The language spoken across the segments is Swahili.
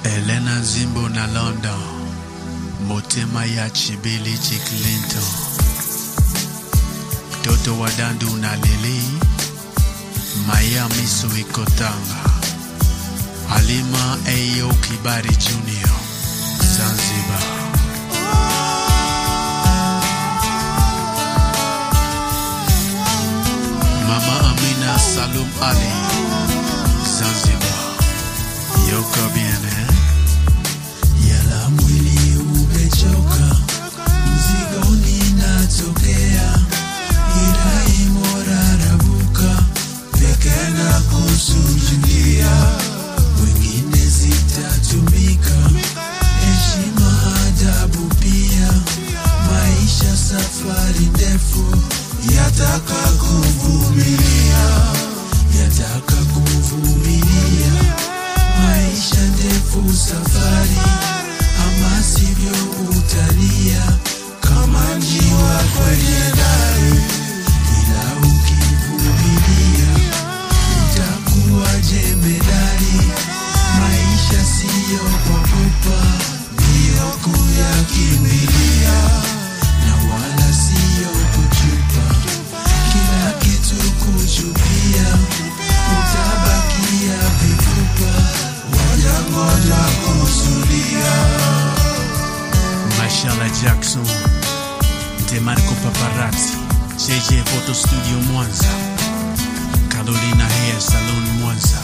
Elena Zimbo na London, motema ya Chibilichi Clinton, mtoto wa Dandu na Lili, Maya Miso Ikotanga, Halima Eyo Kibari Junior, Zanzibar. Mama Amina Salum Ali, Zanzibar. Yoko bien, eh? Yala mwili umechoka, mzigoni natokea, irai morarabuka, peke na kusujudia, wengine zitatumika, heshima adabu pia, maisha safari ndefu, yataka kuvumilia, yataka kuvumilia maisha ndefu safari, ama sivyo utalia kama njiwa kwenye dari, ila ukivumilia utakuwa jemedari. Maisha siyo kwa pupa, ndiyo kuyakimbilia, na wala siyo kuchupa kila kitu kuchupia, utabakia vifupa, wajangoja kusudia. Mashallah Jackson, Demarco Paparazzi, JJ Photo Studio Mwanza, Carolina Hair Salon Mwanza.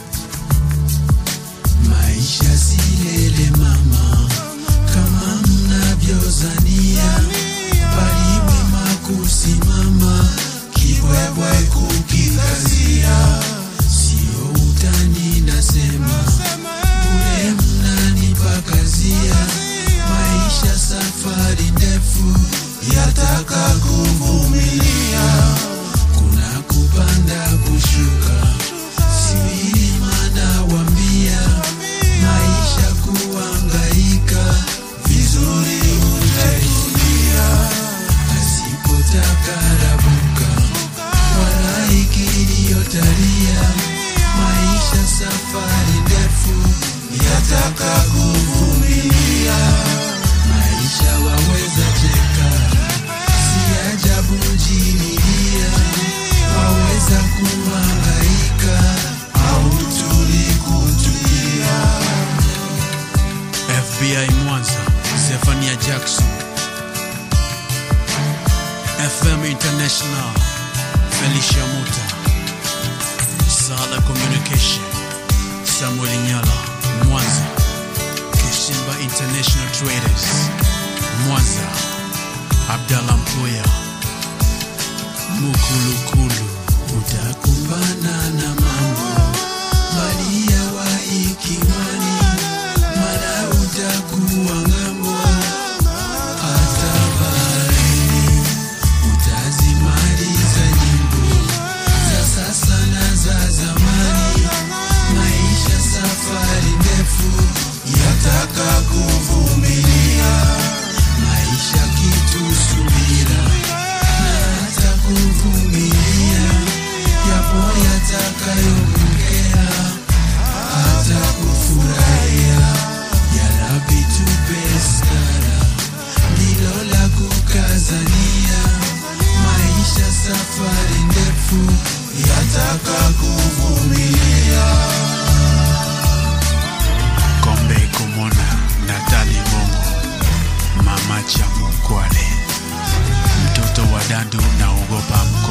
Maisha silele mama, kama mnavyozania, bali wema kusimama, kibwebwe kukikazia, sio utani nasema, bure mnanipakazia, maisha safari ndefu, yataka kuvumilia, kuna kupanda kushuka, siwilima nawambia, maisha kuangaika, vizuri utaingia, asipotaka rabuka, wala ikiliyotalia, maisha safari ndefu, yataka kuvumilia, maisha waweza cheka, si ajabu jinilia, waweza kuhangaika au tulikutulia. FBI Mwanza, Zephania Jackson. FM International, Felicia Muta. Sala Communication, Samuel Nyala, Mwanza. Kishimba International Traders, Mwanza. Abdallah Mpoya, Mukulukulu. utakumbana na mambo mbali ya waikiwani, mara utakuwa ng'ambo, hata baharini utazimaliza nyimbo za sasa na za zamani. Maisha safari ndefu, yataka kuvumilia, maisha kitu subira na hata kuvumilia, yapo yatakayoongea hata kufurahia. Ya Rabbi tupe stara, ndilo la kukazania. Maisha safari ndefu, yataka kuvumilia. Kombe Kumona, Natali Mongo, Mama Chamu Kwale, mtoto wa Dandu naogopa mko